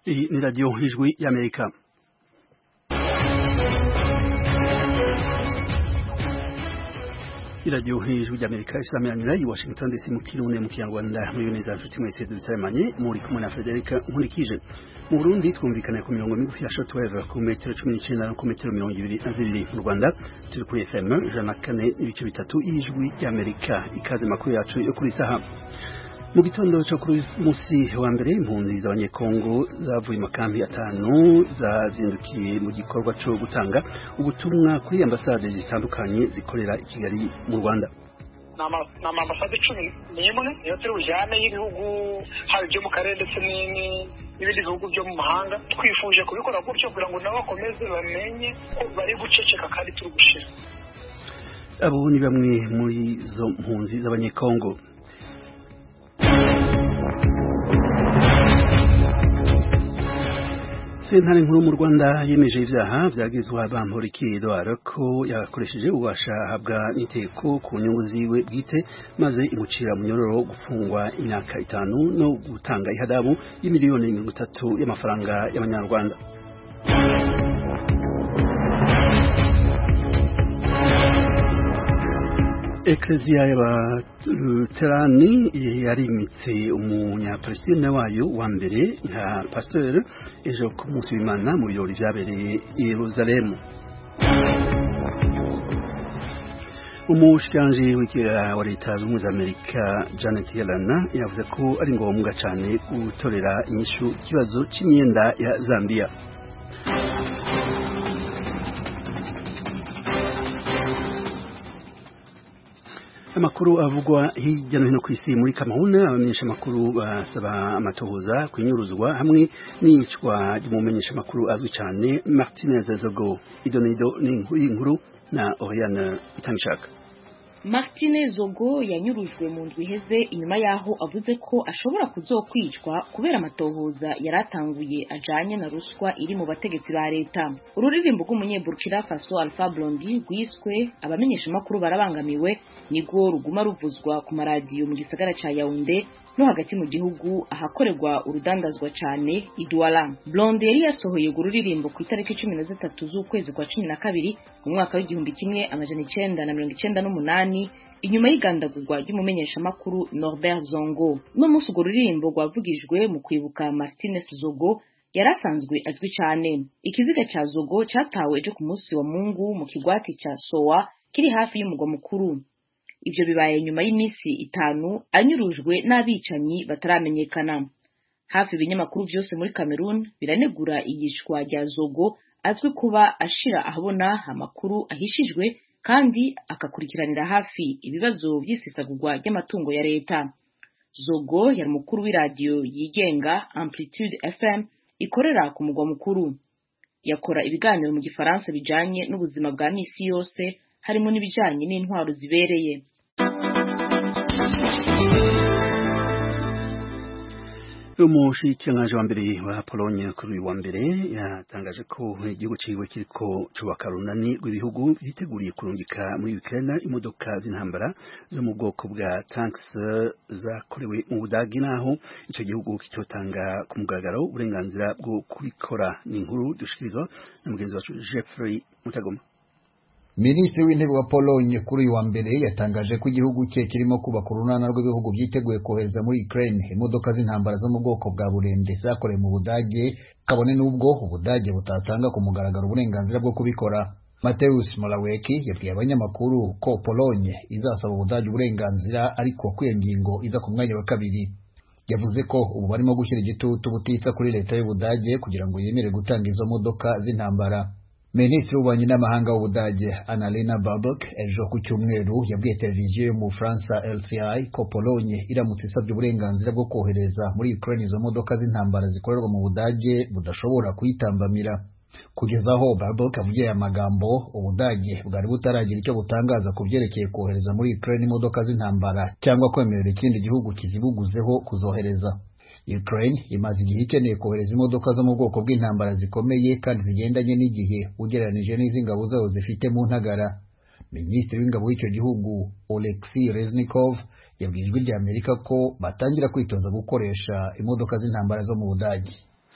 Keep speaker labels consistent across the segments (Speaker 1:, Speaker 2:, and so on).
Speaker 1: Hii ni Radio Ijwi ya Amerika. iradiyo hejuru ry'amerika isameranira i washington dc mu kirundi mu kinyarwanda muri neza nshuti mwese dutaremanye muri kumwe na frederica nkurikije mu burundi twumvikana ku mirongo migufi ya shortwave ku metero cumi n'icenda no ku metero mirongo ibiri na zibiri mu rwanda turi kuri fm ijana na kane n'ibice bitatu y'ijwi ry'amerika ikaze makuru yacu yo kuri saha mu gitondo cyo kuri musi wa mbere impunzi z'abanyekongo zavuye makambi atanu zazindukiye mu gikorwa cyo gutanga ubutumwa kuri ambasade zitandukanye zikorera i Kigali mu Rwanda
Speaker 2: ni amambasade cumi n'imwe niyo turi bujyane y'ibihugu haba ibyo mu karere ndetse n'ibindi bihugu byo mu mahanga twifuje kubikora gutyo kugira ngo nabo bakomeze bamenye ko bari guceceka kandi turi gushira
Speaker 1: abo ni bamwe muri izo mpunzi z'abanyekongo sentare nkuru mu rwanda yemeje ivyaha vyagizwa bamporiki edouard ko yakoresheje ububasha ahabwa n'iteko ku nyungu ziwe bwite maze imucira munyororo gufungwa imyaka itanu no gutanga ihadabu y'imiliyoni mirongo itatu y'amafaranga y'amanyarwanda Eklezia y'abaluterani yarimitse umunyapalestine wayo wa mbere nka pasteur ejo ku munsi w'Imana mu birori vyabereye i Yerusalemu umushikiranji w'ikiga wa leta z'ubumwe za Amerika Janet Yellen yavuze ko ari ngombwa cane gutorera inyishu ikibazo c'imyenda ya Zambia amakuru avugwa hirya no hino ku isi muri Cameroon abamenyesha amakuru basaba amatohoza kunyuruzwa hamwe n'iyicwa ry'umumenyesha amakuru azwi cyane Martinez Zogo idonido n'inkuru na Oriane Itangishaka
Speaker 3: Martine Zogo yanyurujwe mu ndwi iheze inyuma yaho avuze ko ashobora kuzokwicwa kubera amatohoza yaratanguye ajanye na ruswa iri mu bategetsi ba leta ururirimbo rw'umunyeburkina Faso Alpha Blondy rwiswe abamenyesha amakuru barabangamiwe nigwo ruguma ruvuzwa ku maradiyo mu gisagara ca Yaounde no hagati mu gihugu ahakorerwa urudandazwa cane Idwala Blonde yari yasohoye urwo ruririmbo ku itariki cumi na zitatu z'ukwezi kwa cumi na kabiri mu mwaka w'igihumbi kimwe amajana icenda na mirongo icenda n'umunani inyuma y'igandagurwa ry'umumenyeshamakuru Norbert Zongo no munsi urwo ruririmbo rwavugijwe mu kwibuka Martinez Zogo yari asanzwe azwi cyane ikiziga ca Zogo catawe ejo ku munsi wa Mungu mu kigwati ca Soa kiri hafi y'umugwa mukuru ivyo bibaye nyuma y'iminsi itanu anyurujwe n'abicanyi bataramenyekana hafi ibinyamakuru vyose muri Cameroon biranegura iyishwa rya Zogo azwi kuba ashira ahabona amakuru ahishijwe kandi akakurikiranira hafi ibibazo vy'isesagurwa ry'amatungo ya leta Zogo yari umukuru w'iradiyo yigenga Amplitude FM ikorera ku mugwa mukuru yakora ibiganiro mu gifaransa bijanye n'ubuzima bwa misi yose harimo n'ibijanye n'intwaro zibereye
Speaker 1: umushikiranganji wa mbere wa Pologne kuri uyu wa mbere yatangaje ko igihugu ciwe kiriko cubaka runani rw'ibihugu vyiteguriye kurungika muri Ukraine imodoka z'intambara zo mu bwoko bwa tanks zakorewe mu Budagi naho ico gihugu kitotanga ku mugaragaro uburenganzira bwo kubikora ni inkuru dushikirizwa na mugenzi wacu Jeffrey Mutagoma
Speaker 4: Minisitiri w'intebe wa Pologne kuri uyu wa mbere yatangaje ko igihugu cye kirimo kubaka urunana rw'ibihugu byiteguye kohereza muri Ukraine imodoka z'intambara zo mu bwoko bwa burende zakorewe mu Budage kabone n'ubwo Ubudage butatanga ku mugaragaro uburenganzira bwo kubikora Mateusz Morawiecki yabwiye abanyamakuru ko Pologne izasaba Ubudage uburenganzira ariko ko iyo ngingo iza ku mwanya wa kabiri yavuze ko ubu barimo gushyira igitutu butitsa kuri leta y'Ubudage kugira ngo yemere gutanga izo modoka z'intambara Minisitiri w'ububanyi n'amahanga w'Ubudage Annalena Baerbock ejo ku cyumweru yabwiye televiziyo yo mu Bufaransa LCI ko Pologne iramutse isabye uburenganzira bwo kohereza muri Ukraine izo modoka z'intambara zikorerwa mu Budage budashobora kuyitambamira kugeza aho Baerbock avugiye aya magambo Ubudage bwari butaragira icyo butangaza ku byerekeye kohereza muri Ukraine imodoka z'intambara cyangwa kwemerera ikindi gihugu kizibuguzeho kuzohereza Ukraine imaze igihe ikeneye kohereza imodoka zo mu bwoko bw'intambara zikomeye kandi zigendanye n'igihe ugereranije n'iz'ingabo zayo zifite mu ntagara minisitiri w'ingabo w'icyo gihugu Oleksiy Reznikov yabwiye ijwi rya Amerika ko batangira kwitoza gukoresha imodoka z'intambara zo mu Budage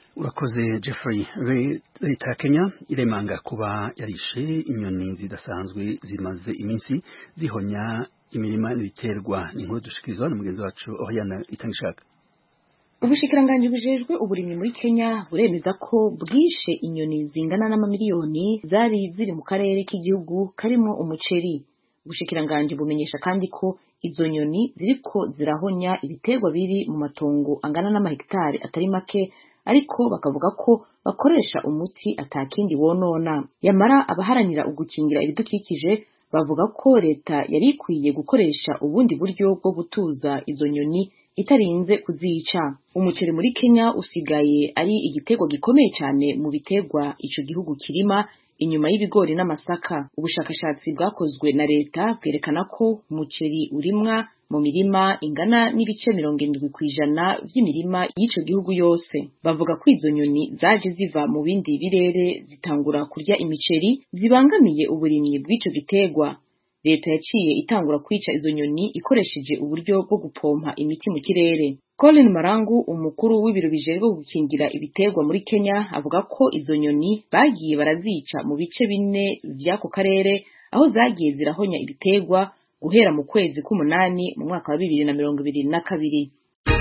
Speaker 1: urakoze jeffrey leta ya kenya iremanga kuba yarishe inyoni zidasanzwe zimaze iminsi zihonya imirima n'ibiterwa ni inkuru dushikirizwa na mugenzi wacu ohiyana itangishaka
Speaker 3: ubushikiranganji bujejwe uburimyi muri kenya buremeza ko bwishe inyoni zingana n'amamiliyoni zari ziri mu karere k'igihugu karimo umuceri ubushikiranganji bumenyesha kandi ko izo nyoni ziriko zirahonya ibiterwa biri mu matongo angana n'amahegitari atari make ariko bakavuga ko bakoresha umuti atakindi wonona yamara abaharanira ugukingira ibidukikije bavuga ko leta yari ikwiye gukoresha ubundi buryo bwo gutuza izo nyoni itarinze kuzica umuceri muri kenya usigaye ari igiterwa gikomeye cyane mu biterwa ico gihugu kirima inyuma y'ibigori n'amasaka ubushakashatsi bwakozwe na leta bwerekana ko umuceri urimwa mu mirima ingana n'ibice mirongo irindwi ku ijana by'imirima y'ico gihugu yose bavuga ko izo nyoni zaje ziva mu bindi birere zitangura kurya imiceri zibangamiye uburimyi bw'ico giterwa leta yaciye itangura kwica izo nyoni ikoresheje uburyo bwo gupompa imiti mu kirere Colin Marangu umukuru w'ibiro bijejwe gukingira ibiterwa muri Kenya avuga ko izo nyoni bagiye barazica mu bice bine vy'ako karere aho zagiye zirahonya ibiterwa guhera mu kwezi k'umunani mu mwaka wa bibiri na mirongo ibiri na kabiri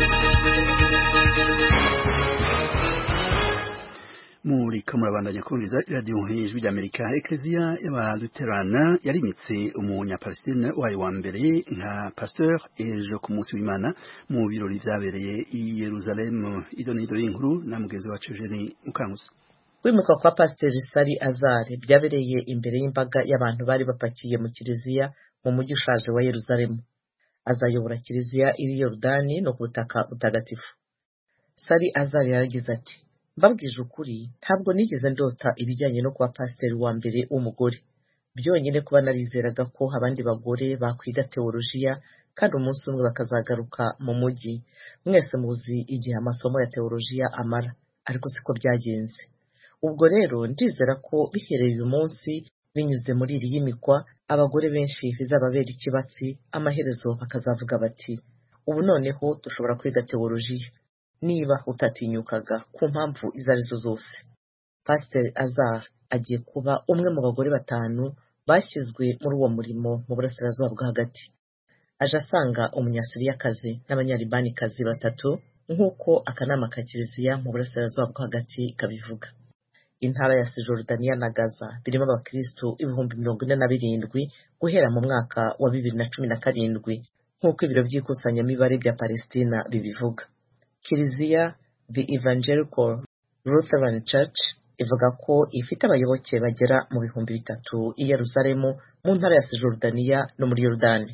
Speaker 1: muriko murabandanya kumviriza iradiyo nk'ijwi ry'amerika ekereziya y'abaluterana yarimitse umunyapalestine wayo wa mbere nka pasteur ejo ku munsi w'imana mu birori vyabereye i yeruzalemu idonido y'inkuru na mugenzi wacu eugeni mukanguzi
Speaker 5: kwimikwa kwa pasiteri sari azare byabereye imbere y'imbaga y'abantu bari bapakiye mu kiliziya mu mujyi ushaje wa yeruzalemu azayobora kiliziya iri yorudani no ku butaka butagatifu sari azare yaragize ati mbabwije ukuri ntabwo nigeze ndota ibijyanye no kuba pasiteri wa mbere w'umugore byonyine kuba narizeraga ko abandi bagore bakwiga teolojiya kandi umunsi umwe bakazagaruka mu mujyi mwese muzi igihe amasomo ya teolojiya amara ariko siko byagenze ubwo rero ndizera ko bihereye uyu munsi binyuze muri iri yimikwa abagore benshi bizababera ikibatsi amaherezo bakazavuga bati ubu noneho dushobora kwiga teolojiya niba utatinyukaga ku mpamvu izo arizo zose pasiteri azar agiye kuba umwe mu bagore batanu bashyizwe muri uwo murimo mu burasirazuba bwo hagati aje asanga umunyasiriyakazi n'abanyaribanikazi batatu nk'uko akanama ka kiliziya mu burasirazuba bwo hagati kabivuga intara ya sijorudaniya na gaza birimo abakirisitu ibihumbi mirongo ine na birindwi guhera mu mwaka wa bibiri na cumi na karindwi nk'uko ibiro by'ikusanyamibare bya palestina bibivuga kiliziya the evangelical lutheran church ivuga ko ifite abayoboke bagera mu bihumbi bitatu i yeruzalemu mu ntara ya sijorudaniya no muri yorudani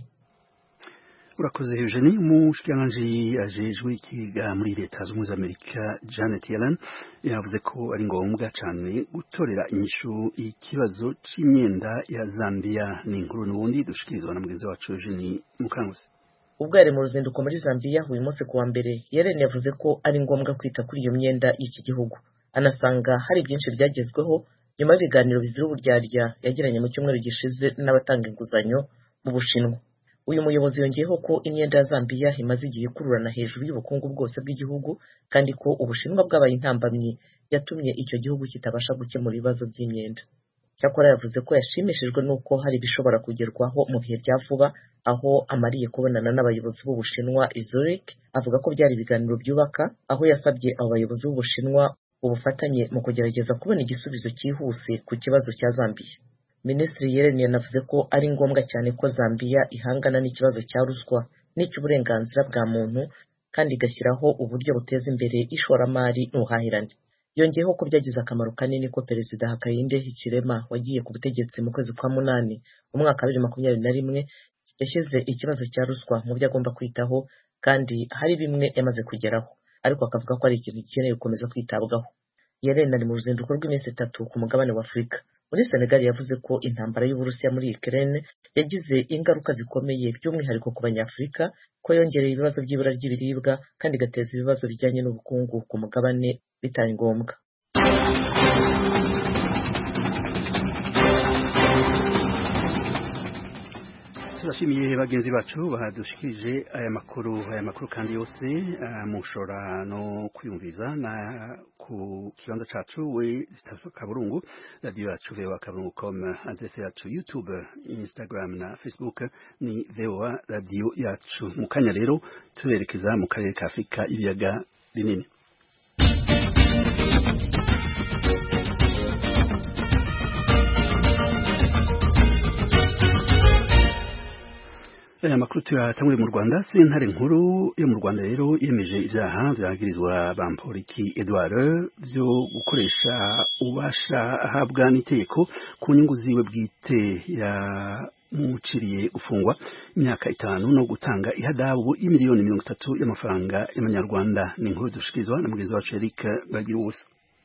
Speaker 1: urakoze eugenie umushikiranganji ajejwe ikiga muri leta zunze ubumwe za amerika janet yellen yavuze ko ari ngombwa cyane gutorera inyishu ikibazo c'imyenda ya zambia ni inkuru n'ubundi dushikirizwa na mugenzi wacu eugenie mukanguzi
Speaker 5: ubwo yari mu ruzinduko muri zambiya uyu munsi ku wa mbere yaren yavuze ko ari ngombwa kwita kuri iyo myenda y'iki gihugu anasanga hari byinshi byagezweho nyuma y'ibiganiro bizira uburyarya yagiranye mu cyumweru gishize n'abatanga inguzanyo mu bushinwa uyu muyobozi yongeyeho ko imyenda ya zambiya imaze igihe ikururana hejuru y'ubukungu bwose bw'igihugu kandi ko ubushinwa bwabaye intambamyi yatumye icyo gihugu kitabasha gukemura ibibazo by'imyenda cyakora yavuze ko yashimishijwe n'uko hari ibishobora kugerwaho mu bihe bya vuba aho amariye kubonana n'abayobozi b'ubushinwa Zurich avuga ko byari ibiganiro byubaka aho yasabye abo bayobozi b'ubushinwa ubufatanye mu kugerageza kubona igisubizo cyihuse ku kibazo cya zambiya minisitiri yeren yanavuze ko ari ngombwa cyane ko zambiya ihangana n'ikibazo cya ruswa n'icy'uburenganzira bwa muntu kandi igashyiraho uburyo buteza imbere ishoramari n'ubuhahirane yongeyeho ko byagize akamaro kanini ko perezida Hakainde Hichilema wagiye ku butegetsi mu kwezi kwa munani mu mwaka wa bibiri makumyabiri na rimwe yashyize ikibazo cya ruswa mu byo agomba kwitaho kandi hari bimwe yamaze kugeraho ariko akavuga ko ari ikintu gikeneye gukomeza kwitabwaho Yellen ari mu ruzinduko rw'iminsi itatu ku mugabane wa Afurika muri Senegal yavuze ko intambara y'Uburusiya muri Ukraine yagize ingaruka zikomeye by'umwihariko ku banyafurika ko yongereye ibibazo by'ibura ry'ibiribwa kandi igateza ibibazo bijyanye n'ubukungu ku mugabane bitari ngombwa
Speaker 1: turashimiye bagenzi bacu badushikirije aya makuru aya makuru kandi yose uh, mushobora no kwiyumviza na ku kibanza cacu we kaburungu radio yacu vewa kaburungu com adresse yacu youtube instagram na facebook ni vewa radio yacu mu kanya rero turerekeza mu karere ka afurika ibiyaga binini aya makuru tuyatanguriye mu Rwanda sentare nkuru yo mu Rwanda rero yemeje ivyaha vyagirizwa bamporiki Edouard byo gukoresha ubasha ahabwa n'itegeko ku nyungu ziwe bwite ya muciriye gufungwa imyaka itanu no gutanga ihadabu y'imiliyoni mirongo itatu y'amafaranga y'amanyarwanda ni inkuru dushikirizwa na mugenzi wacu Eric Bagiruwusa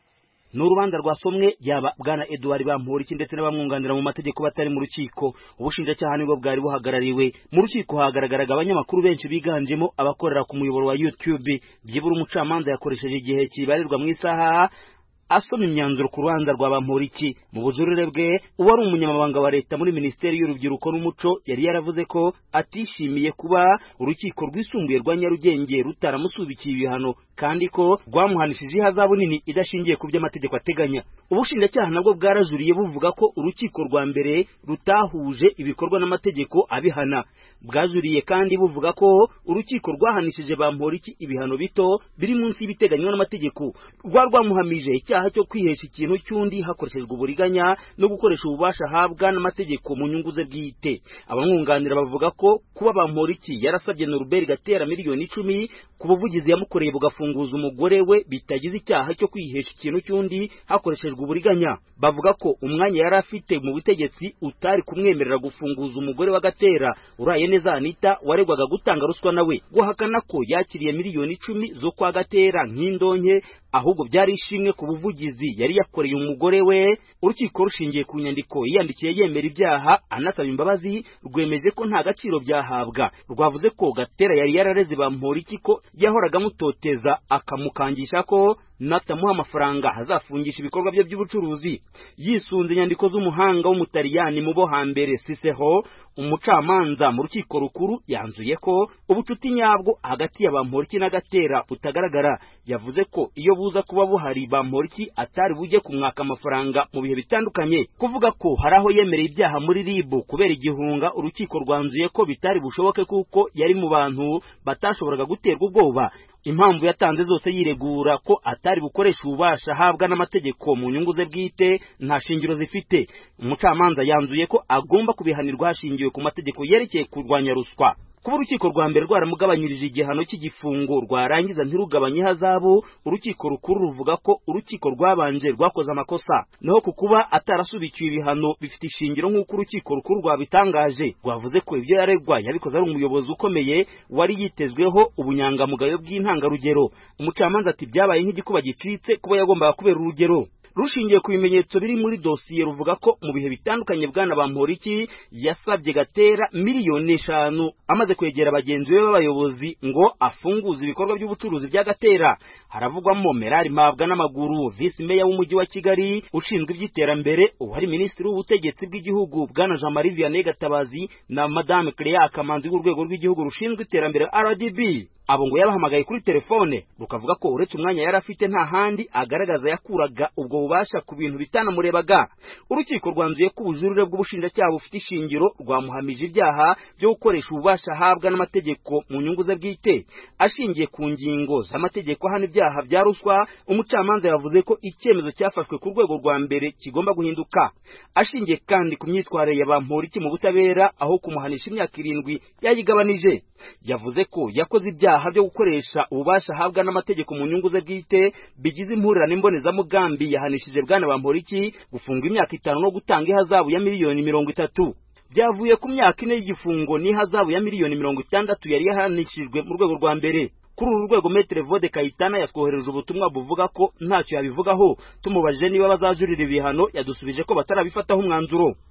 Speaker 6: ni urubanza rwasomwe yaba bwana Edouard Bamporiki ndetse n'abamwunganira mu mategeko batari mu rukiko ubushinjacyaha nibwo bwari buhagarariwe mu rukiko hagaragaraga abanyamakuru benshi biganjemo abakorera ku muyoboro wa YouTube byibura umucamanza yakoresheje igihe kibarirwa mu isaha asoma imyanzuro ku rubanza rwa Bamporiki mu bujurire bwe uwari umunyamabanga wa leta muri minisiteri y'urubyiruko n'umuco yari yaravuze ko atishimiye kuba urukiko rwisumbuye rwa Nyarugenge rutaramusubikiye ibihano kandi ko rwamuhanishije ihazabu nini idashingiye ku byo amategeko ateganya ubushinjacyaha nabwo bwarajuriye buvuga ko urukiko rwa mbere rutahuje ibikorwa n'amategeko abihana bwajuriye kandi buvuga ko urukiko rwahanishije Bamporiki ibihano bito biri munsi y'ibiteganywa n'amategeko rwa rwamuhamije icyaha cyo kwihesha ikintu cy'undi hakoreshejwe uburiganya no gukoresha ububasha ahabwa n'amategeko mu nyungu ze bwite abamwunganira bavuga ko kuba Bamporiki yarasabye Norbert Gatera miliyoni icumi ku buvugizi yamukoreye bugafunguza umugore we bitagize icyaha cyo kwihesha ikintu cy'undi hakoreshejwe uburiganya bavuga ko umwanya yari afite mu butegetsi utari kumwemerera gufunguza umugore wa Gatera uraye neza Anita waregwaga gutanga ruswa nawe guhakana ko yakiriye miliyoni icumi zo kwa Gatera nk'indonke ahubwo byari ishimwe ku buvugizi yari yakoreye umugore we urukiko rushingiye ku nyandiko yiyandikiye yemera ibyaha anasaba imbabazi rwemeje ko nta gaciro byahabwa rwavuze ko Gatera yari yarareze Bamporiki ko yahoraga amutoteza akamukangisha ko natamuha amafaranga azafungisha ibikorwa bye by'ubucuruzi yisunze inyandiko z'umuhanga w'umutaliyani mu bo hambere Cicero umucamanza mu rukiko rukuru yanzuye ko ubucuti nyabwo hagati ya Bamporiki na Gatera butagaragara yavuze ko iyo buza kuba buhari Bamporiki atari bujye kumwaka amafaranga mu bihe bitandukanye kuvuga ko hari aho yemereye ibyaha muri RIB kubera igihunga urukiko rwanzuye ko bitari bushoboke kuko yari mu bantu batashoboraga guterwa ubwoba impamvu yatanze zose yiregura ko atari bukoresha ububasha ahabwa n'amategeko mu nyungu ze bwite nta shingiro zifite umucamanza yanzuye ko agomba kubihanirwa hashingiwe ku mategeko yerekeye kurwanya ruswa kuba urukiko rwa mbere rwaramugabanyirije igihano cy'igifungo rwarangiza ntirugabanye ihazabu urukiko rukuru ruvuga ko urukiko rwabanje rwakoze amakosa naho ku kuba atarasubikiwe ibihano bifite ishingiro nk'uko urukiko rukuru rwabitangaje rwavuze ko ibyo yaregwa yabikoze ari umuyobozi ukomeye wari yitezweho ubunyangamugayo bw'intangarugero umucamanza ati byabaye nk'igikuba gicitse kuba yagombaga kubera urugero rushingiye ku bimenyetso biri muri dosiye ruvuga ko mu bihe bitandukanye bwana Bamporiki yasabye Gatera miliyoni eshanu amaze kwegera bagenzi be b'abayobozi ngo afunguze ibikorwa by'ubucuruzi bya Gatera haravugwamo Merari Mabwa n'amaguru visi meya w'umujyi wa Kigali ushinzwe iby'iterambere uwari minisitiri w'ubutegetsi bw'igihugu bwana Jean Marie Vianney Gatabazi na Madame Clea Kamanzi w'urwego rw'igihugu rushinzwe iterambere RDB abo ngo yabahamagaye kuri telefone rukavuga ko uretse umwanya yari afite nta handi agaragaza yakuraga ubwo bubasha ku bintu bitanamurebaga urukiko rwanzuye ko ubujurire bw'ubushinjacyaha bufite ishingiro rwamuhamije ibyaha byo gukoresha ububasha ahabwa n'amategeko mu nyungu ze bwite ashingiye ku ngingo z'amategeko ahana ibyaha bya ruswa umucamanza yavuze ko icyemezo cyafashwe ku rwego rwa mbere kigomba guhinduka ashingiye kandi ku myitwarire ya Bamporiki mu butabera aho kumuhanisha imyaka irindwi yayigabanije yavuze ko yakoze ibyaha byo gukoresha ububasha ahabwa n'amategeko mu nyungu ze bwite bigize impurirane mbonezamugambi yahanishije bwana Bamporiki gufunga imyaka itanu no gutanga ihazabu ya miliyoni mirongo itatu byavuye ku myaka ine y'igifungo n'ihazabu ya miliyoni mirongo itandatu yari yahanishijwe mu rwego rwa mbere kuri uru rwego Maître Vode Kayitana yatwohereje ubutumwa buvuga ko ntacyo yabivugaho tumubajije niba bazajurira ibihano yadusubije ko batarabifataho umwanzuro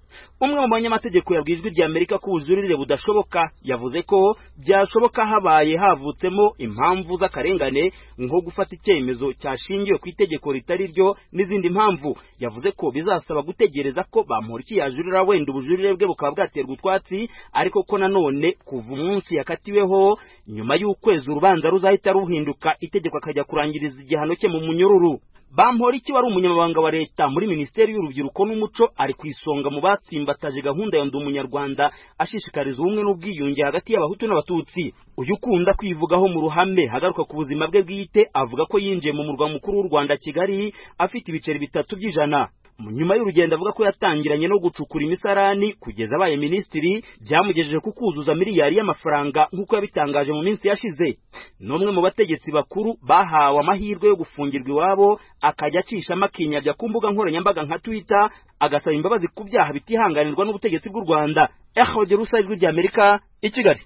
Speaker 6: umwe mu banyamategeko yabwiye ijwi rya amerika ko ubujurire budashoboka yavuze ko byashoboka habaye havutsemo impamvu z'akarengane nko gufata icyemezo cyashingiwe ku itegeko ritari ryo n'izindi mpamvu yavuze ko bizasaba gutegereza ko bamporiki yajurira wenda ubujurire bwe bukaba bwaterwa utwatsi ariko ko nanone kuva umunsi yakatiweho nyuma y'ukwezi urubanza ruzahita ruhinduka itegeko akajya kurangiriza igihano cye mu munyururu Bamporiki wari umunyamabanga wa leta muri minisiteri y'urubyiruko n'umuco ari ku isonga mu batsimbataje gahunda ya ndi umunyarwanda ashishikariza ubumwe n'ubwiyunge hagati y'abahutu n'abatutsi uyu ukunda kwivugaho mu ruhame hagaruka ku buzima bwe bwite avuga ko yinjiye mu murwa mukuru w'u Rwanda Kigali afite ibiceri bitatu by'ijana nyuma y'urugendo avuga ko yatangiranye no gucukura imisarani kugeza abaye minisitiri byamugejeje ku kuzuza miliyari y'amafaranga nk'uko yabitangaje mu minsi yashize n'umwe mu bategetsi bakuru bahawe amahirwe yo gufungirwa iwabo akajya acishamo akinyabya ku mbuga nkoranyambaga nka twitter agasaba imbabazi ku byaha bitihanganirwa n'ubutegetsi bw'u rwanda ehoge rusa ijwi ry'amerika i kigali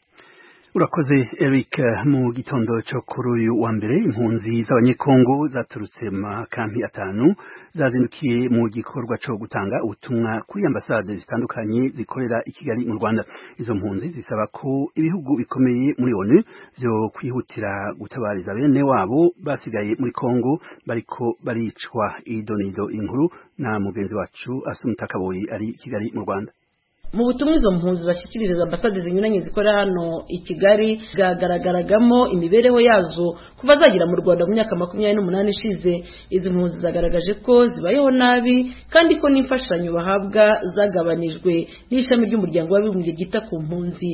Speaker 1: urakoze eric mu gitondo cyo kuri uyu wa mbere impunzi z'abanyekongo zaturutse mu makampi atanu zazindukiye mu gikorwa cyo gutanga ubutumwa kuri ambasade zitandukanye zikorera i kigali mu rwanda izo mpunzi zisaba ko ibihugu bikomeye muri onu byo kwihutira gutabariza bene wabo basigaye muri kongo bariko baricwa idonido inkuru na mugenzi wacu asumita kaboyi ari i kigali mu rwanda
Speaker 7: mu butumwa izo mpunzi zashyikiriza ambasade zinyuranye zikorera hano i kigali bwagaragaragamo imibereho yazo kuva zagera mu rwanda mu myaka makumyabiri n'umunani ishize izi mpunzi zagaragaje ko zibayeho nabi kandi ko n'imfashanyo bahabwa zagabanijwe n'ishami ry'umuryango w'abibumbye ryita ku mpunzi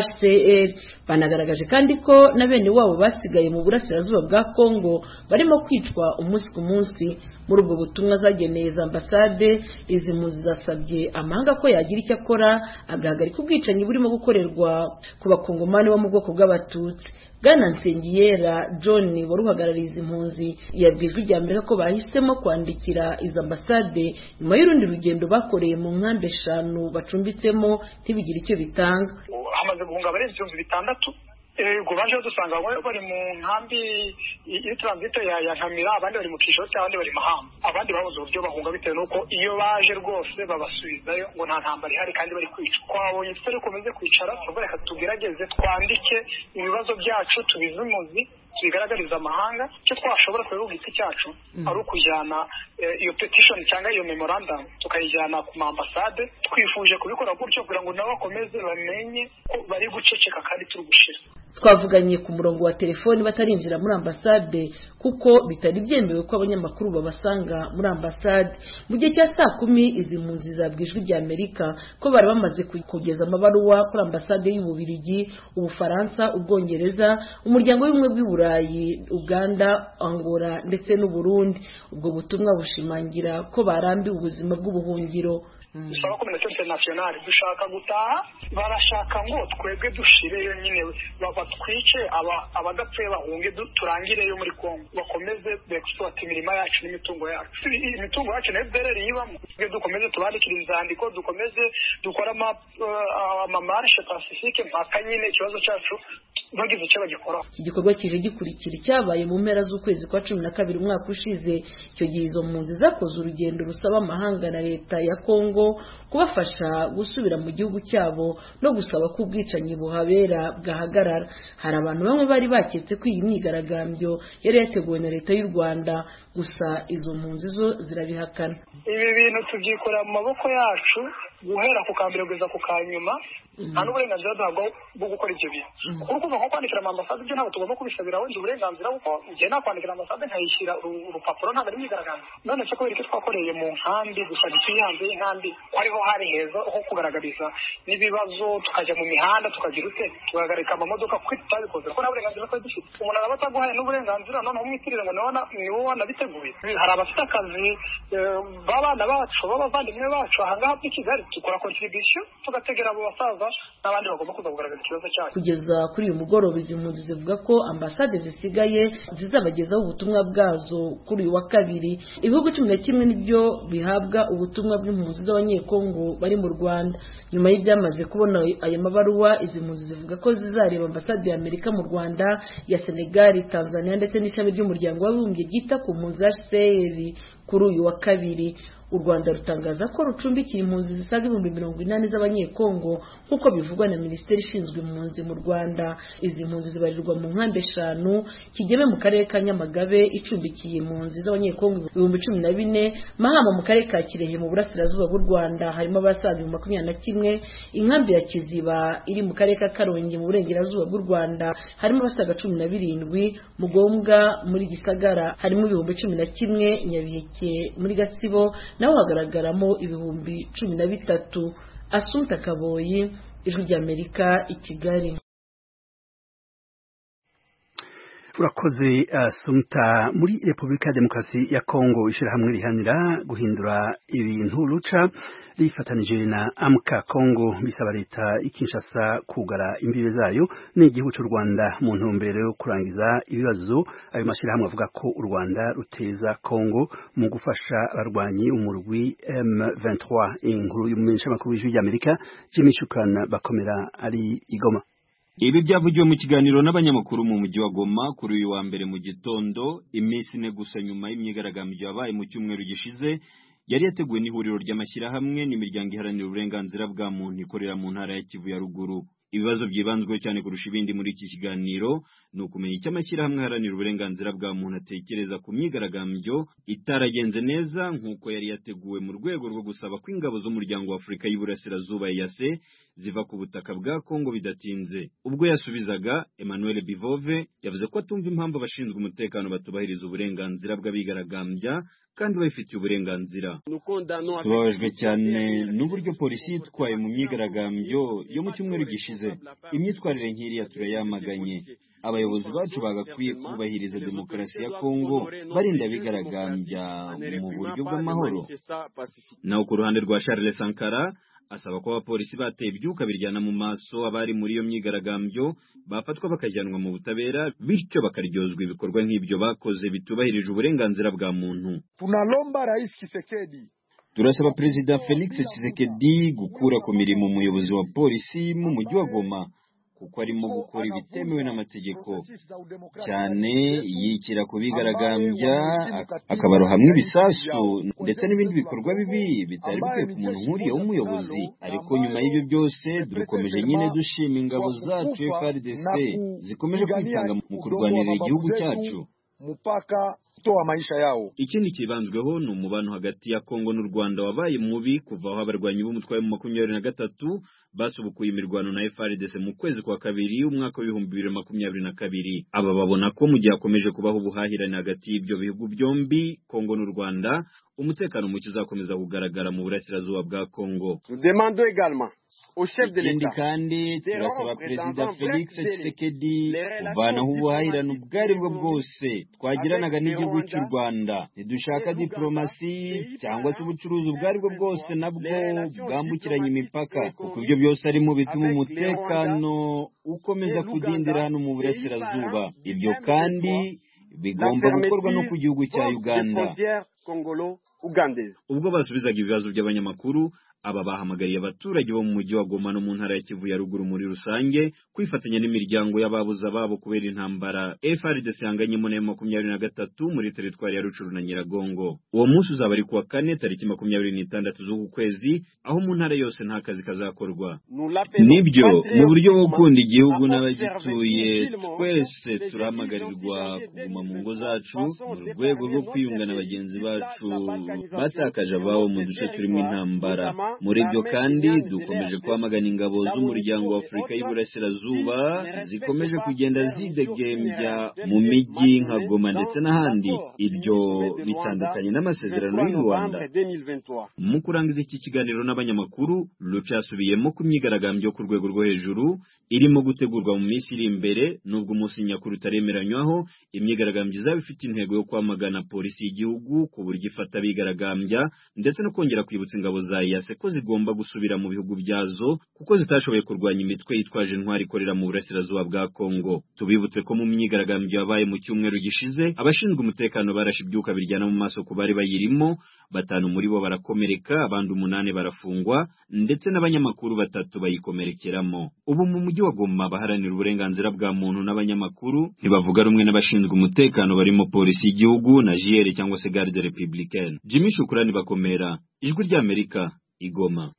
Speaker 7: hcr banagaragaje kandi ko na bene wabo basigaye mu burasirazuba bwa kongo barimo kwicwa umunsi ku munsi muri ubwo butumwa zageneye za ambasade izi mpunzi zasabye amahanga ko yagira icyo akora agahagarika ubwicanyi burimo gukorerwa ku bakongomani bo mu bwoko bw'abatutsi bwana nsengiyera john wari uhagarariye izi mpunzi yabwiye ijwi rya amerika ko bahisemo kwandikira izi ambasade nyuma y'urundi rugendo bakoreye mu nkambi eshanu bacumbitsemo ntibigire icyo bitanga
Speaker 2: hamaze guhunga abarenze ibihumbi bitandatu ubwo baje dusanga bari mu nkambi y'itranzito ya nkamira abandi bari mu kishoro cyangwa abandi bari mahamba abandi babuze uburyo bahunga bitewe n'uko iyo baje rwose babasubizayo ngo nta ntambara ihari kandi bari kwica twabonye tutari komeze kwicara tuvuga reka tugerageze twandike ibibazo byacu tubize umuzi tubigaragariza amahanga icyo twashobora kubera ubwite cyacu ari ukujyana iyo petition cyangwa iyo memorandum tukayijyana ku maambasade twifuje kubikora gutyo kugira ngo nabo bakomeze bamenye ko bari guceceka kandi turi gushira
Speaker 7: twavuganye ku murongo wa telefoni batarinjira muri ambasade kuko bitari byemewe ko abanyamakuru babasanga muri ambasade mu gihe cya saa kumi izi mpunzi zabwijwe rya amerika ko bari bamaze kugeza amabaruwa kuri ambasade y'ububirigi ubufaransa ubwongereza umuryango w'ubumwe bw'i burayi uganda angola ndetse n'uburundi ubwo butumwa bushimangira ko barambiwe ubuzima bw'ubuhungiro
Speaker 2: dusaba kominite interinasiyonari dushaka gutaha barashaka ngo twebwe dushireyo nyine batwice abadapfuye bahunge turangireyo muri kongo bakomeze begisipuwata imirima yacu n'imitungo yacu imitungo yacu na fdr yibamo twe dukomeze tubandikire inzandiko dukomeze dukore amamarishe pasifike mpaka nyine ikibazo cyacu bagize icyo bagikoraho
Speaker 7: iki gikorwa kije gikurikira icyabaye mu mpera z'ukwezi kwa cumi na kabiri umwaka ushize icyo gihe izo mpunzi zakoze urugendo rusaba amahanga na leta ya kongo kubafasha gusubira mu gihugu cyabo no gusaba ko ubwicanyi buhabera bwahagarara hari abantu bamwe bari baketse ko iyi myigaragambyo yari yateguwe na leta y'u rwanda gusa izo mpunzi zo zirabihakana
Speaker 2: ibi bintu tubyikorera mu maboko yacu guhera ku kambere kugeza ku kanyuma nta n'uburenganzira duhabwa bwo gukora ibyo bintu kuko urumva nko kwandikira amambasade ibyo ntabwo tugomba kubisabira wenda uburenganzira kuko igihe nakwandikira ambasade nkayishyira urupapuro ntabwo ari imyigaragambyo none se kubera icyo twakoreye mu nkambi gusa ntituye hanze y'inkambi ko ariho hari heza ho kugaragariza n'ibibazo tukajya mu mihanda tukagira ute tugahagarika amamodoka kuko tutabikoze kuko nta burenganzira twari dufite umuntu araba ataguhaye n'uburenganzira noneho umwitirire ngo ni wowe wanabiteguye hari abafite akazi b'abana bacu b'abavandimwe bacu ahangaha muri kigali dukora kontribisiyo tugategera abo basaza n'abandi bagomba kuza kugaragaza ikibazo cyacu
Speaker 7: kugeza kuri uyu mugoroba izi mpunzi zivuga ko ambasade zisigaye zizabagezaho ubutumwa bwazo kuri uyu wa kabiri ibihugu cumi na kimwe nibyo bihabwa ubutumwa bw'impunzi z'abanyekongo bari mu rwanda nyuma y'ibyamaze kubona aya mabaruwa izi mpunzi zivuga ko zizareba ambasade ya amerika mu rwanda ya senegali tanzania ndetse n'ishami ry'umuryango w'abibumbye ryita ku mpunzi hcr kuri uyu wa kabiri u rwanda rutangaza ko rucumbikiye impunzi zisaga ibihumbi mirongo inani z'abanyekongo nk'uko bivugwa na minisiteri ishinzwe impunzi mu rwanda izi mpunzi zibarirwa mu nkambi eshanu kigeme mu karere ka nyamagabe icumbikiye impunzi z'abanyekongo ibihumbi cumi na bine mahama mu karere ka kirehe mu burasirazuba bw'u rwanda harimo abasaga ibihumbi makumyabiri na kimwe inkambi ya kiziba iri mu karere ka karongi mu burengerazuba bw'u rwanda harimo abasaga cumi na birindwi mugombwa muri gisagara harimo ibihumbi cumi na kimwe nyabiheke muri gatsibo naho hagaragaramo ibihumbi cumi na bitatu asunta kaboyi ijwi ry'amerika i kigali
Speaker 1: urakoze asumta muri repubulika ya demokarasi ya kongo ishyirahamwe rihanira guhindura ibintu ruca rifatanije na amka kongo bisaba leta ikinshasa kugara imbibe zayo n'igihugu cy'u rwanda mu ntumbero yo kurangiza ibibazo ayo mashyirahamwe avuga ko u rwanda ruteza kongo mu gufasha abarwanyi umurwi m23 inkuru y'umumenyeshamakuru w'ijwi ry'amerika jimmy shukan bakomera ari igoma
Speaker 8: ibi byavugiwe mu kiganiro n'abanyamakuru mu mujyi wa Goma kuri uyu wa mbere mu gitondo iminsi ine gusa nyuma y'imyigaragambyo yabaye mu cyumweru gishize yari yateguwe n'ihuriro ry'amashyirahamwe n'imiryango iharanira uburenganzira bwa muntu ikorera mu ntara ya Kivu ya ruguru ibibazo byibanzweho cyane kurusha ibindi muri iki kiganiro ni ukumenya icyo amashyirahamwe aharanira uburenganzira bwa muntu atekereza ku myigaragambyo itaragenze neza nk'uko yari yateguwe mu rwego rwo gusaba ko ingabo z'umuryango wa afurika y'uburasirazuba yase ziva ku butaka bwa kongo bidatinze ubwo yasubizaga emmanuel bivove yavuze ko atumva impamvu abashinzwe umutekano batubahiriza uburenganzira bw'abigaragambya kandi babifitiye uburenganzira tubabajwe cyane n'uburyo polisi yitwaye mu myigaragambyo yo mu cyumweru gishize imyitwarire nk'iriya turayamaganye abayobozi bacu bagakwiye kubahiriza demokarasi ya kongo barinda abigaragambya mu buryo bw'amahoro naho ku ruhande rwa charles sankara asaba ko abapolisi bateye ibyuka biryana mu maso abari muri iyo myigaragambyo bafatwa bakajyanwa mu butabera bityo bakaryozwa ibikorwa nk'ibyo bakoze bitubahirije uburenganzira bwa muntu
Speaker 9: tunalomba rais Kisekedi
Speaker 8: turasaba perezida felix Tshisekedi gukura ku mirimo umuyobozi wa polisi mu mujyi wa goma kuko arimo gukora ibitemewe n'amategeko cyane yikira ku bigaragambya akabarohamwa ibisasu ndetse n'ibindi bikorwa bibi bitari bikwiye ku muntu nk'uriya w'umuyobozi ariko nyuma y'ibyo byose dukomeje nyine dushima ingabo zacu FARDC zikomeje kwitanga mu kurwanirira igihugu cyacu
Speaker 9: mpaka kutoa maisha yao.
Speaker 8: Ikindi kibanzweho ni umubano hagati ya Kongo n'u Rwanda wabaye mubi kuva aho abarwanyi b'umutwe wa makumyabiri na gatatu basubukuye imirwano na FARDC mu kwezi kwa kabiri umwaka w'ibihumbi bibiri makumyabiri na kabiri. Aba babona ko mu gihe hakomeje kubaho ubuhahirane hagati y'ibyo bihugu byombi Kongo n'u Rwanda umutekano muke uzakomeza kugaragara mu burasirazuba bwa Kongo. ikindi kandi turasaba perezida felix tshisekedi kuvanaho ubuhahirane ubwo ari bwo bwose twagiranaga n'igihugu cy'u rwanda ntidushaka diporomasi cyangwa se ubucuruzi ubwo ari bwo bwose nabwo bwambukiranya imipaka kuko ibyo byose ari mu bituma umutekano ukomeza kudindira hano mu burasirazuba ibyo kandi bigomba gukorwa no ku gihugu cya uganda ubwo basubizaga ibibazo by'abanyamakuru aba bahamagariye abaturage bo mu mujyi wa Goma no mu ntara ya Kivu ya ruguru muri rusange kwifatanya n'imiryango y'ababuze ababo kubera intambara FARDC yanganyemo na makumyabiri na gatatu muri teritwari ya Rucuru na Nyiragongo uwo munsi uzaba ari kuwa kane tariki makumyabiri n'itandatu z'uku kwezi aho mu ntara yose nta kazi kazakorwa nibyo mu buryo bwo gukunda igihugu n'abagituye twese turahamagarirwa kuguma mu ngo zacu mu rwego rwo kwiyunga na bagenzi bacu batakaje ababo mu duce turimo intambara muri byo kandi dukomeje kwamagana ingabo z'umuryango wa afurika y'iburasirazuba zikomeje kugenda zidegembya mu mijyi nka goma ndetse n'ahandi ibyo bitandukanye n'amasezerano y'u rwanda mu kurangiza iki kiganiro n'abanyamakuru ruca yasubiyemo ku myigaragambyo ku rwego rwo hejuru irimo gutegurwa mu minsi iri imbere nubwo umunsi nyakuri utaremeranywaho imyigaragambyo izaba ifite intego yo kwamagana polisi y'igihugu ku buryo ifata abigaragambya ndetse no kongera kwibutsa ingabo za iyase ko zigomba gusubira mu bihugu byazo kuko zitashoboye kurwanya imitwe yitwaje intwari ikorera mu burasirazuba bwa Kongo tubibutse ko mu myigaragambyo yabaye mu cyumweru gishize abashinzwe umutekano barashe ibyuka biryana mu maso ku bari bayirimo batanu muri bo barakomereka abandi umunani barafungwa ndetse n'abanyamakuru batatu bayikomerekeramo ubu mu mujyi wa Goma abaharanira uburenganzira bwa muntu n'abanyamakuru ntibavuga rumwe n'abashinzwe umutekano barimo polisi y'igihugu na JR cyangwa se garde républicaine Jimmy Shukrani bakomera ijwi ry'Amerika igoma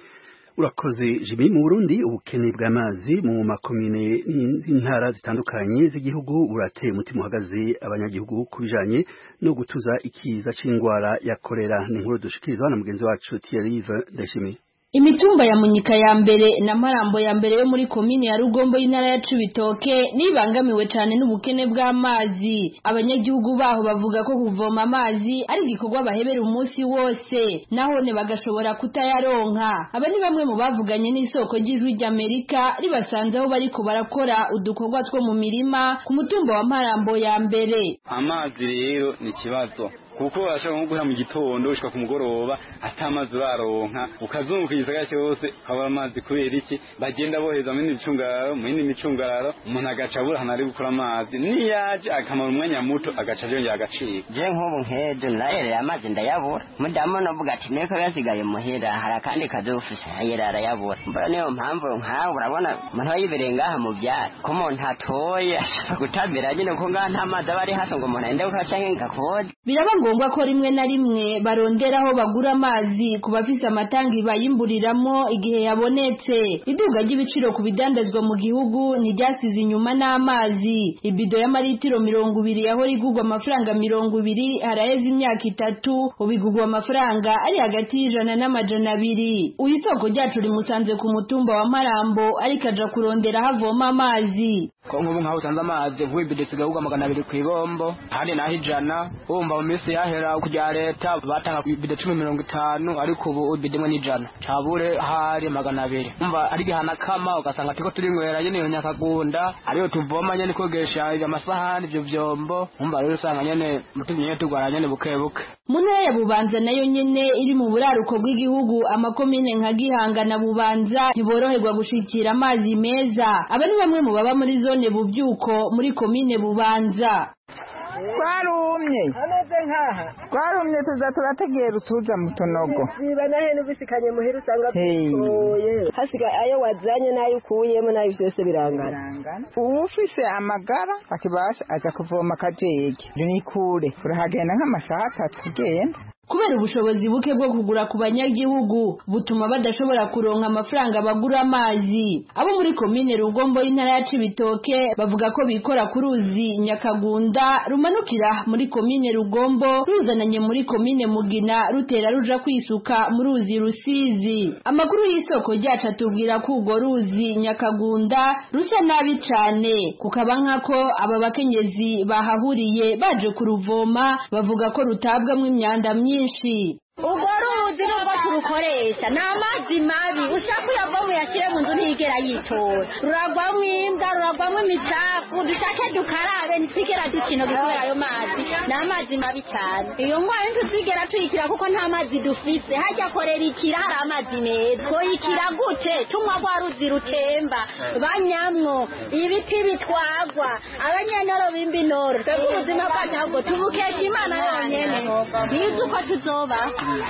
Speaker 1: urakoze jimi mu burundi ubukene bw'amazi mu makomine n'intara zitandukanye z'igihugu burateye umutima uhagaze abanyagihugu ku bijanye no gutuza ikiza c'indwara ya kolera ni inkuru dushikirizwa na mugenzi wacu Thierry Ndayishimiye
Speaker 3: imitumba ya munyika ya mbere na marambo ya mbere yo muri komine ya rugombo y'intara ya cibitoke nibangamiwe cyane n'ubukene bw'amazi abanyagihugu baho bavuga ko kuvoma amazi ari igikorwa bahebera umunsi wose nahone bagashobora kutayaronka aba ni bamwe mu bavuganye n'isoko ry'ijwi ry'amerika ribasanze aho bariko barakora udukorwa two mu mirima ku mutumba wa marambo ya mbere
Speaker 10: amazi rero ni ikibazo kuko urashobora nko guhera mu gitondo ushika ku mugoroba ata amazi uraronka ukazunguka igisagara cyose ukabura amazi kubera iki bagenda boheza mu yindi micungararo mu yindi micungararo umuntu agaca abura ahantu ari gukura amazi niyaje akamara umwanya muto agaca yongera agacika
Speaker 11: je nk'ubu nkejo narereye amazi ndayabura mudamu navuga ati niko yasigaye muhira hari akandi kazi ufise yera arayabura mbona niyo mpamvu nkawe urabona umuntu aba yibereye ngaha mu byaro ko umuntu atoye ashaka gutabira nyine ko ngaha nta mazi aba ari hafi ngo umuntu agende gukora canke ngakode
Speaker 3: biraba ngombwa ko rimwe na rimwe barondera aho bagura amazi ku bafise amatangi bayimburiramo igihe yabonetse iduga ry'ibiciro ku bidandazwa mu gihugu ntiryasize inyuma n'amazi ibido y'amaritiro mirongo ibiri yahora igurwa amafaranga mirongo ibiri haraheze imyaka itatu ubu igurwa amafaranga ari hagati y'ijana n'amajana abiri uyu isoko ryacu rimusanze ku mutumba wa marambo ariko aja kurondera aho avoma amazi
Speaker 12: ko nk'ubu nk'aho usanze amazi vuba ibido sigahugwa magana abiri ku ibombo ahandi naho ijana wumva mu minsi yahera kujya leta batanga ibido cumi mirongo itanu ariko ubu ibido imwe n'ijana cabure hari magana abiri umva ari gihana kama ugasanga turiko turinywera nyene iyo nyakagunda ariyo tuvoma nyene kogesha amasahani ivyo vyombo umva rero usanga nyene mutumye nyene tugwara nyene buke buke
Speaker 3: mu ntara ya bubanza nayo nyene iri mu buraruko bw'igihugu amakomine nka gihanga na bubanza ntiboroherwa gushikira amazi meza aba ni bamwe mu baba muri zone bubyuko muri komine bubanza
Speaker 13: twarumye ameze nkaha twarumye tuza turategera utuza mu tunogo
Speaker 14: ziba na hene ubisikanye muhira usanga bitoye hasigaye ayo wazanye n'ayo ukuyemo n'ayo byose birangana
Speaker 13: uwufise amagara akibasha aja kuvoma akajege ni kure urahagenda nk'amasaha atatu ugenda
Speaker 3: kubera ubushobozi buke bwo kugura ku banyagihugu butuma badashobora kuronka amafaranga bagura amazi abo muri komine rugombo y'intara ya cibitoke bavuga ko bikora ku ruzi nyakagunda rumanukira muri komine rugombo ruzananye muri komine mugina rutera ruja kwisuka mu ruzi rusizi amakuru y'isoko ryacu atubwira ko urwo ruzi nyakagunda rusa nabi cane kukaba nkako aba bakenyezi bahahuriye baje kuruvoma bavuga ko rutabwamwo imyanda myinshi myinshi
Speaker 15: ubwo ruzi nubwo turukoresha ni amazi mabi ushaka uyavamo uyashyire mu nzu ntigera yitora ruragwamo imbwa ruragwamo imicafu dushake dukarabe ntitwigera dukina kubera ayo mazi ni amazi mabi cyane iyo ndwara ntituzigera tuyikira kuko nta mazi dufise hajya korera ikira hari amazi meza twoyikira gute tunywa rwa ruzi rutemba banyamwo ibiti bitwagwa abanyenoro b'imbinoro twebwe ubuzima bwacu ahubwo tubukesha imana yonyene ntizi uko tuzoba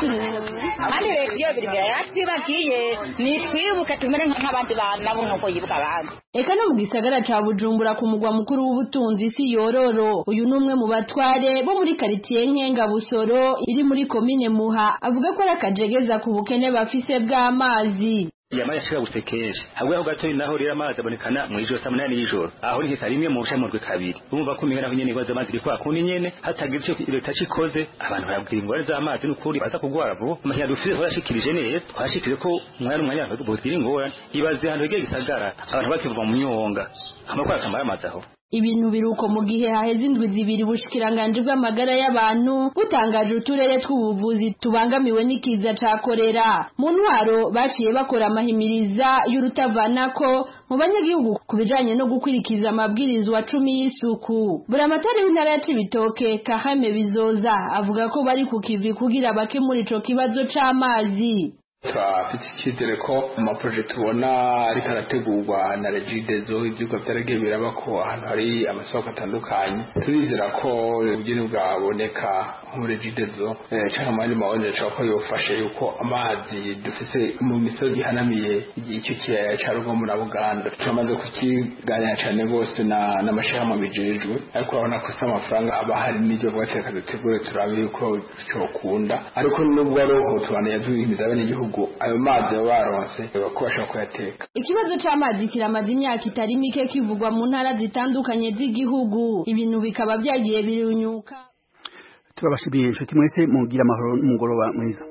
Speaker 16: kandi leta iyo biri imbere yacu bagiye nitwibuke tumere nk'abandi bantu nabo nk'uko yibuka abandi
Speaker 3: eka no mu gisagara ca bujumbura ku mugwa mukuru w'ubutunzi si yororo uyu ni umwe mu batware bo muri karitiye nkenga busoro iri muri komine muha avuga ko ari akajegeza ku bukene bafise bw'amazi
Speaker 17: yamaye ashobora gusekesha ahubwo aho gato naho rero amazi abonekana mu ijoro saa munani y'ijoro aho ni hesa rimwe mu bushamurwe kabiri urumva ko umenya naho nyene ibibazo amazi iri kwa kundi nyene hatagize icyo leta cikoze abantu barabwira ingwara z'amazi n'ukuri baza kugwara vuba amahera dufise twarashikirije neza twashikirije ko umwanya n'umwanya bogira ingorane ibaze ahantu hegeye gisagara abantu bakivuga mu myonga amakuru akamara amazi aho
Speaker 3: ibintu biruko mu gihe haheze indwi zibiri ubushikiranganje bw'amagara y'abantu butangaje uturere tw'ubuvuzi tubangamiwe n'ikiza ca korera mu ntwaro baciye bakora amahimiriza y'urutavanako mu banyagihugu ku bijanye no gukurikiza amabwirizwa cumi y'isuku buramatari w'intara ya cibitoke kahame bizoza avuga ko bari ku kivi kugira bakemura ico kibazo c'amazi
Speaker 18: turafite icyizere ko amaproje tubona ariko arategurwa na regidezo ibyuka byaragiye biraba ko ahantu hari amasoko atandukanye turizera ko ubugeni bwaboneka muri regidezo cyangwa mu yandi mabonero ashobora ko yofashe yuko amazi dufise mu misozi ihanamiye icyo kiyaya cya rugomo na buganda turamaze kukiganira cyane rwose n'amashyirahamwe bijejwe ariko urabona ko si amafaranga aba hari n'ibyo vuba reka dutegure turabe yuko cyokunda ariko nubwo ari uko tubana yaduhimiza abenegihugu ayo mazi baba baronse ko bashobora kuyateka
Speaker 19: ikibazo c'amazi kiramaze imyaka itari mike kivugwa mu ntara zitandukanye z'igihugu ibintu bikaba byagiye birunyuka
Speaker 1: turabashimiye inshuti mwese mugira amahoro n'umugoroba mwiza